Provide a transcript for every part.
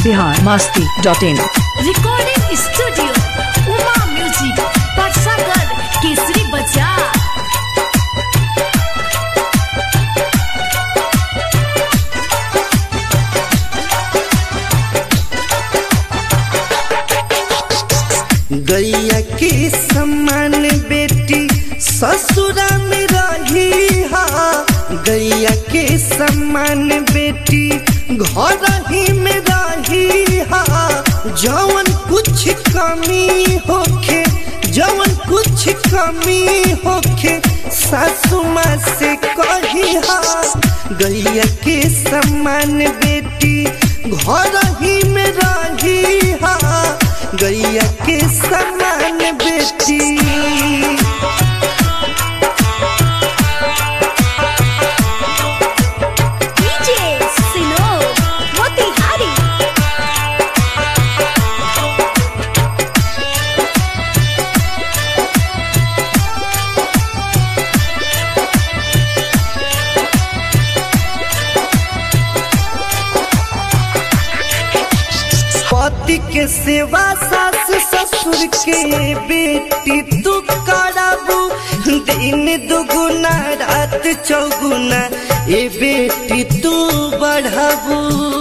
Bihar Masti dot in recording studio Uma music परसागर केसरी बाजार गैया के समान बेटी ससुरा में रही हा गैया के समान बेटी घर ही में रही हा जवन कुछ कमी होखे जवन कुछ कमी होखे सासू माँ से कही हा गैया के समान बेटी घर ही में रही हा गैया के समान बेटी डीजे सिनोर मोतिहारी पति के सेवा सास ससुर के बेटी तू कराबू दिन दुगुना रात चौगुना ए बेटी तू बढ़ाबू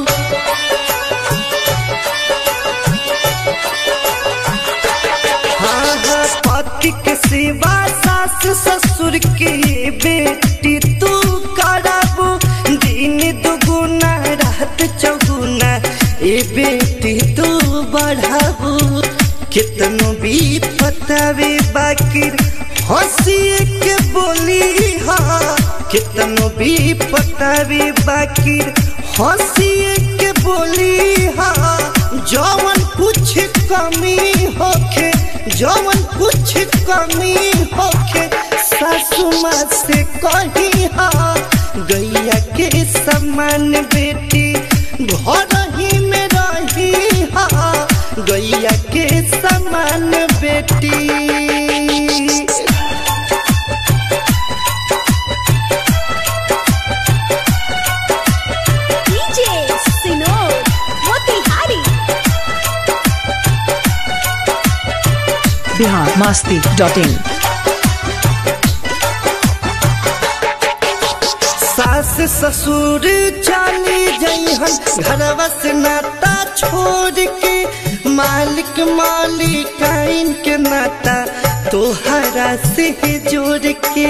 हाँ हाँ पति के सेवा सास ससुर के बेटी तू कराबू दिन दुगुना रात चौगुना ए बेटी तू बढ़ाबू कितनो भी पतावे बाकिर हंसी के बोली हाँ कितनो भी पतावे बाकिर हंसी के बोली हाँ जवन कुछ कमी होखे जवन कुछ कमी होखे सासू माँ से कही हाँ गैया के समान बेटी घर ही में रही हाँ गैया के समान बेटी डीजे सिनोर मोतिहारी बिहार मस्ती डॉट इन सास ससुर चली जइहन घरवा से नाता छोड़ के मालिक मालिकाइन के नाता तोहरा से जोड़ के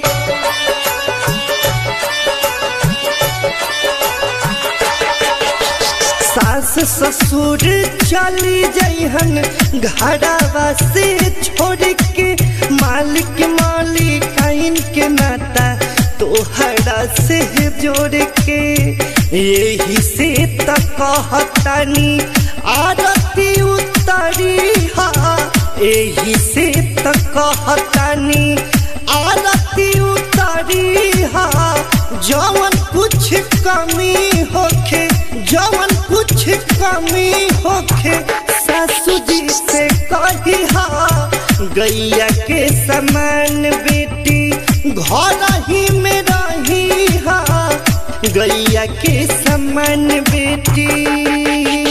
सास ससुर चली जइहन घरवा से छोड़ के मालिक मालिकाइन के नाता तोहरा से जोड़ के यही से त कहतानी आरती उतरी हा यही से त कहतानी आरती उतरी हा जवन कुछ कमी होखे जवन कुछ कमी होखे सासू जी से कही हा गैया के समान बेटी घर ही में रही हा गैया के समान बेटी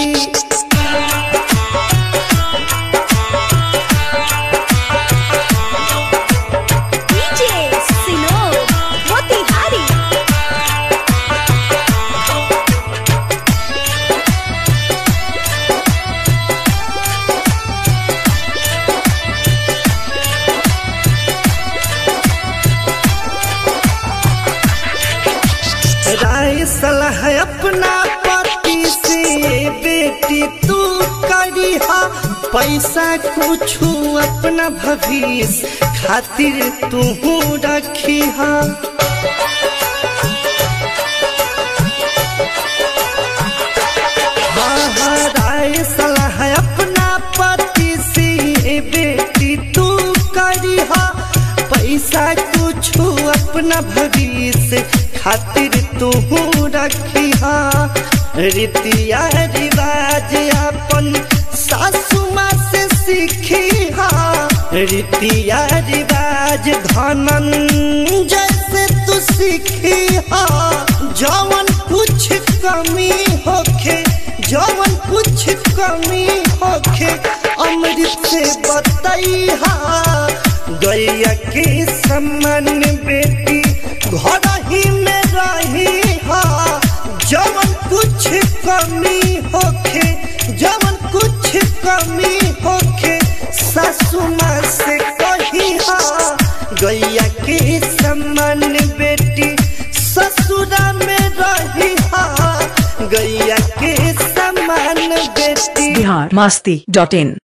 डीजे सिनोर मोतिहारी राय सलाह अपना पति से बेटी तू करिहा पैसा कुछ अपना भविष्य खातिर तू रखिहा हाँ हाँ राय सलाह अपना पति से बेटी तू करिहा पैसा कुछ अपना भविष्य खातिर तू रखिहा रीतिया रिवाज अपन सासू माँ से सीखिहा रीतिया रिवाज धनन जैसे तू सीखिहा जवन कुछ कमी होखे जवन कमी होखे अमृत से बतैहा गैया के समान बेटी घर ही में रही हा जवन कुछ कमी होखे जवन कुछ कमी होखे सासू माँ से कही हा गैया के समान बेटी ससुरा में रही हा गैया के समान बेटी बिहार मस्ती डॉट इन